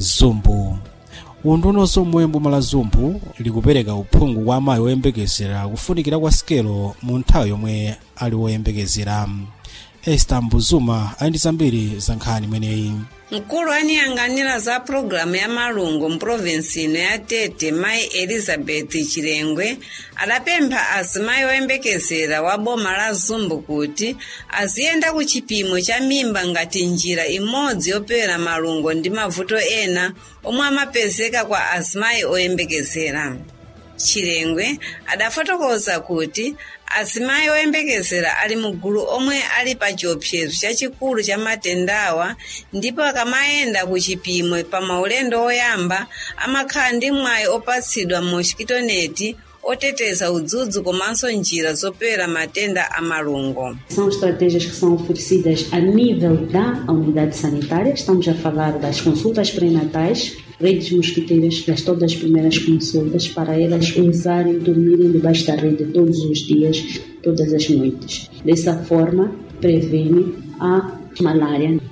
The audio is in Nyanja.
zumbu unduna zomwe boma la zumbu likupereka uphungu kwa amayi oyembekezera kufunikira kwa sikelo mu nthawi yomwe ali woyembekezera esta mbuzuma ali ndi zambiri za nkhani imeneyi mkulu aniyang'anira za pulogalamu ya malungo mprovinsi ino ya tete mayi elizabeth chilengwe adapempha azimayi oyembekezera wa boma la zumbu kuti aziyenda ku chipimo cha mimba ngati njira imodzi yopewera malungo ndi mavuto ena omwe amapezeka kwa azimayi oyembekezera chilengwe adafotokoza kuti azimayi oyembekezera ali mugulu omwe ali pa chiopsezo chachikulu cha matendawa ndipo akamayenda ku chipimo pa maulendo oyamba amakhala ndi mwayi opatsidwa mu chikitoneti oteteza udzudzu komanso njira zopewera matenda a malungo São estratégias que são oferecidas a nível da unidade sanitária. Estamos a falar das consultas pré-natais, redes mosquiteiras das todas as primeiras consultas, para elas usarem, dormirem debaixo da rede todos os dias, todas as noites. Dessa forma, previne a malária.